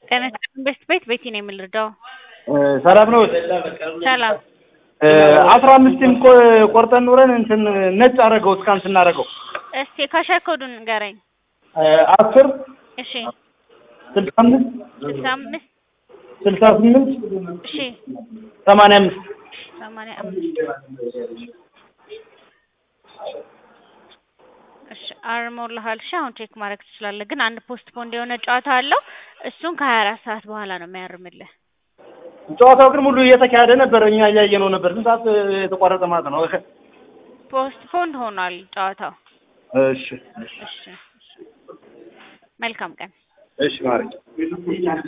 ጤና ይስጥልኝ ቤስት ቤት ቤቲ ነው የምንረዳው። ሰላም ነው። ሰላም አስራ አምስትም ቆርጠን ኑረን እንትን ነጭ አደረገው እስካን ስናደርገው እስቲ ካሸር ኮዱን ንገረኝ። አስር እሺ ስልሳ አምስት ስልሳ አምስት ስልሳ ስምንት እሺ ሰማንያ አምስት ሰማንያ አምስት እሺ አርሞልሃል። እሺ አሁን ቼክ ማድረግ ትችላለህ። ግን አንድ ፖስት ፖንድ የሆነ ጨዋታ አለው። እሱን ከሀያ አራት ሰዓት በኋላ ነው የሚያርምልህ። ጨዋታው ግን ሙሉ እየተካሄደ ነበር። እኛ እያየነው ነበር። ስንት ሰዓት የተቋረጠ ማለት ነው? ፖስት ፖንድ ሆኗል ጨዋታው። እሺ እሺ መልካም ቀን። እሺ ማረኝ